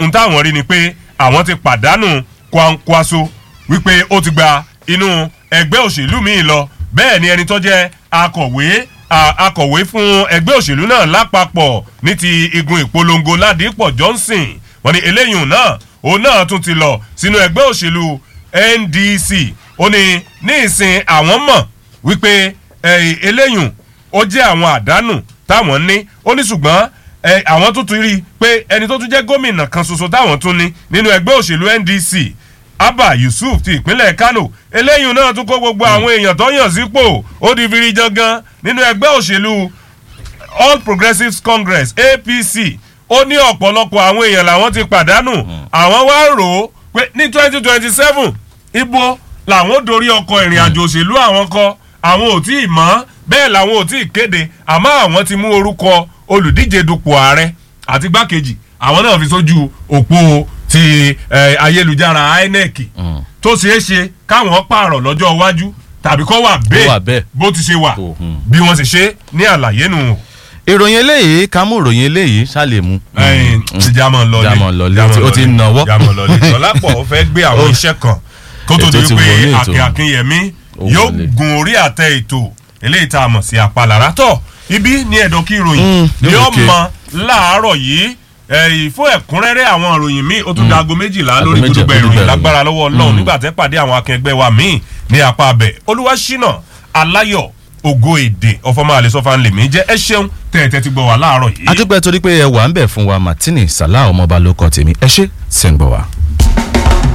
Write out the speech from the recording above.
ohun táwọn rí ni pé àwọn ti pàdánù kwankwaso wípé ó ti gba inú ẹgbẹ́ òṣèlú míì lọ bẹ́ẹ̀ ni ẹni tó jẹ́ akọ̀wé akọ̀wé fún ẹgbẹ́ òṣèlú náà lápapọ̀ ní ti igun ìpolongo ládìpọ̀ johnson wọ́n ní eléyìí náà òun náà tún ti lọ sínú ẹgbẹ́ òṣèlú ndc ó ní ní ìsìn àwọn mọ̀ wípé eléyìí ó jẹ́ àwọn àdánù táwọn ní ó ní ṣùgbọ́n àwọn tó tún rí i pé ẹni tó tún jẹ́ gómìnà kan ṣoṣo táwọn tún ní nínú ẹgbẹ́ òṣèlú ndc abba yusuf ti ìpínlẹ̀ kano eléyìí náà tún kó gbogbo àwọn èèyàn tó yàn sípò ó di firi jangan nínú ẹgbẹ́ òṣèlú all progressives congress apc ó ní ọ̀pọ̀lọpọ̀ àwọn èèyàn làwọn ti pàdánù àwọn wá rò ó pé ní twenty twenty seven ibo làwọn dorí ọkọ̀ ìrìn àjò òṣèlú àwọn kọ àwọn ò tí ì mọ́ bẹ́ẹ̀ làwọn ò tí ì kéde àmọ́ àwọn ti mú orúkọ olùdíje dupò ààrẹ àti gbákejì àwọn náà fi sójú òpó ti ayélujára inec tó ṣeé ṣe káwọn pààrọ̀ lọ́jọ́ iwájú tàbí kọ́ wà bẹ́ẹ̀ bó ti ṣe wà bí wọ́n ṣe ṣe ní àlàyé nù. ìròyìn eléyìí ká mú ìròyìn eléyìí ṣáàlè mu. jámọ̀ lọlé jámọ̀ lọlé ó ti nàwọ́. jámọ̀ lọlé tọ́lápọ̀ ó fẹ́ gbé àwọn iṣẹ́ kan kó tó di pé akin akinyẹmí yóò gun orí àtẹ ètò eléyìí tá a mọ̀ sí apálára tọ̀ ibi ní ẹ̀dọ̀ kí ìròyìn ni ó mọ láàárọ̀ yìí fún ẹ̀kúnrẹ́rẹ́ àwọn ìròyìn míì ó tún da aago méjìlá lórí gbogbo ìròyìn lágbára lọ́wọ́ ọlọ́run nígbà tẹ́ pàdé àwọn akẹgbẹ́ wa míì ní apá abẹ olúwaṣínà aláyọ̀ ògo èdè ọfọmọ àlesọfà ńlẹ mi jẹ ẹ ṣeun tẹ̀tẹ̀ ti gbọ́ wá láàárọ̀ yìí. adúpẹ́ torí pé ẹ wà ń bẹ̀ fún wa martini salah ọmọọba ló kọ́ tèmi ẹ ṣe ṣe ń gbọ́ wa.